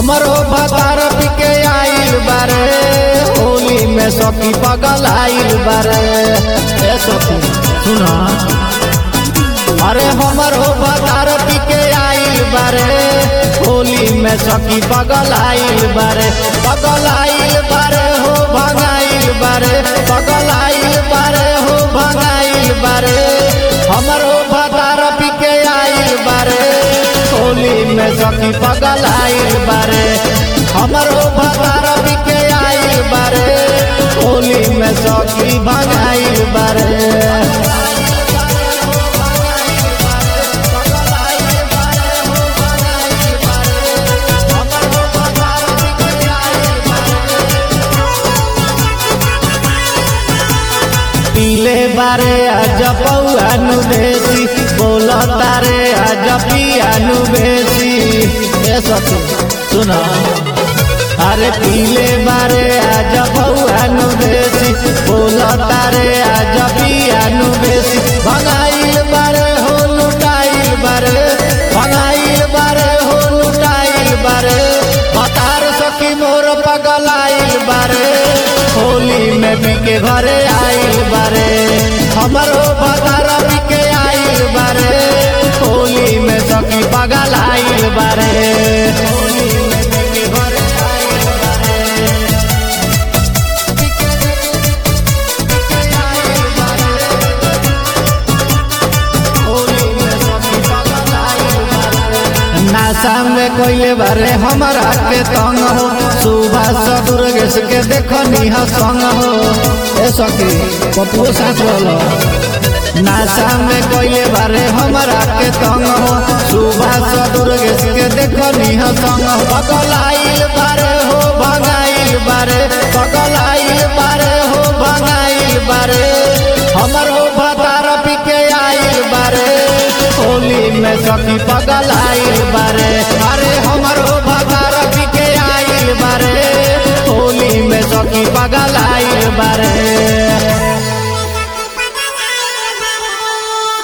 हमरो भतार के आइल बारे होली में सखी पगल आइल बारे ए सखी सुना अरे हमरो भतार के आइल बारे होली में सखी पगल आइल बारे पगल आइल बारे हो भगाइल बारे पगल आइल बारे हो भगाइल बारे हमरो भतार के आइल बारे होली में सखी पगल आइल बारे हमरो भतार के आइल बारे होली में सखी भगाइल बारे पीले बारे आज पौआनु बेसी बोल तारे आज पियानु बेसी ए सखी सुना अरे पीले बारे आज पौआनु बेसी बोल तारे आज पियानु बेसी भगाइल बारे हो लुटाइल बारे भगाइल बारे हो लुटाइल बारे बतार सखी मोर पगलाइल बारे होली में बिके घरे आइल बारे हमरो बजार बिके आइल बारे होली में सखी पगल आइल बारे होली में बिके घरे आइल बारे होली में सखी पगल आइल बारे नासा में कोइले बारे हमारा के तंग हो सुबह सदुर्गेश के देखनी ह संग हो ए सखी पपुओ साथ वाला नासा में कोइले बारे हमारा के तंग हो सुबह सदुर्गेश के देखनी ह संग हो पगल आइल बारे हो